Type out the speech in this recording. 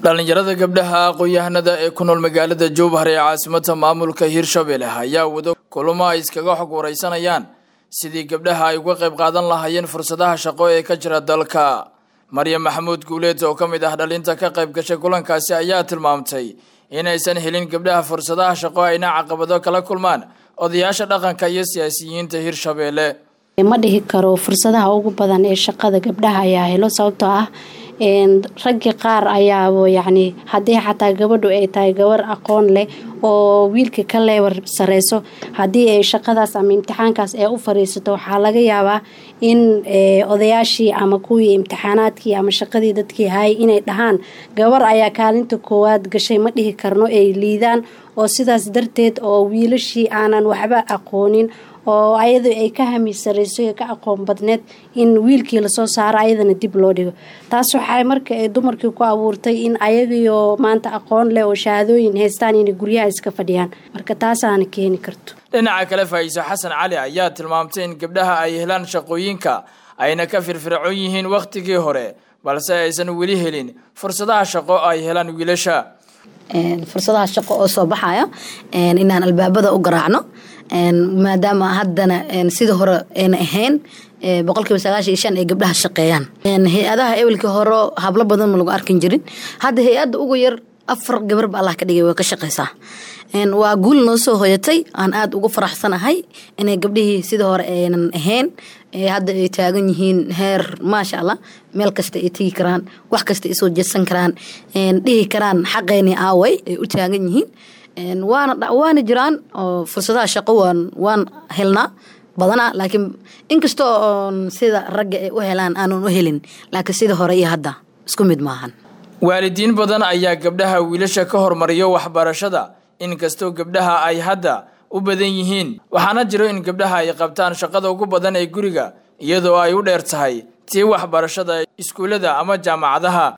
dhallinyarada gabdhaha aqoon-yahanada ee ku nool magaalada jowhar ee caasimada maamulka hirshabelle ayaa wado kulamo ay iskaga xog wareysanayaan sidii gabdhaha ay uga qayb qaadan lahaayeen fursadaha shaqo ee ka jira dalka maryam maxamuud guuleed oo ka mid ah dhalinta ka qayb gashay kulankaasi ayaa tilmaamtay inaysan helin gabdhaha fursadaha shaqo ayna caqabado kala kulmaan odayaasha dhaqanka iyo siyaasiyiinta hirshabelle ma dhihi karo fursadaha ugu badan ee shaqada gabdhaha ayaa helo sababtoo ah raggii qaar ayaaba yacni haddii xataa gabadhu ay tahay gabar aqoon leh oo wiilka ka leewar sareyso haddii ay shaqadaas ama imtixaankaas ee u fariisato waxaa laga yaabaa in odayaashii ama kuwii imtixaanaadkii ama shaqadii dadkii hayay inay dhahaan gabar ayaa kaalinta koowaad gashay ma dhihi karno ay liidaan oo sidaas darteed oo wiilashii aanan waxba aqoonin oo ayadu ay ka hamisareyso ka aqoon badneed in wiilkii lasoo saaro ayadana dib loo dhigo taas waxay marka ay dumarkii ku abuurtay in ayagiyo maanta aqoon leh oo shahaadooyin haystaan inay guryaha iska fadhiyaan marka taasaana keeni karto dhinaca kale faa'iiso xasan cali ayaa tilmaamtay in gabdhaha ay helaan shaqooyinka ayna ka firfircoon yihiin wakhtigii hore balse aysan weli helin fursadaha shaqo ay helaan wiilasha fursadaha shaqo oo soo baxaya inaan albaabada u garaacno maadaama haddana sida hore ayna ahayn boqolkiiba sagaashan iyo shan ay gabdhaha shaqeeyaan hay-adaha ewelkii hore hablo badan ma lagu arkin jirin hadda hay-adda ugu yar afar gabarba allah ka dhigay way ka shaqeysaa waa guul noo soo hoyatay aan aada ugu faraxsanahay inay gabdhihii sida hore aynan ahayn hadda ay taagan yihiin heer maasha allah meel kasta ay tegi karaan wax kasta ay soo jeedsan karaan dhihi karaan xaqeeni aaway ay u taagan yihiin waana waana jiraan oo fursadaha shaqo waan waan helnaa badanaa laakiin inkastoo oon sida ragga ay u helaan aanan u helin laakiin sida hore iyo hadda isku mid maahan waalidiin badan ayaa gabdhaha wiilasha ka hormariyo waxbarashada inkastoo gabdhaha ay hadda u badan yihiin waxaana jiro in gabdhaha ay qabtaan shaqada ugu badan ee guriga iyadoo ay u dheer tahay tii waxbarashada iskuullada ama jaamacadaha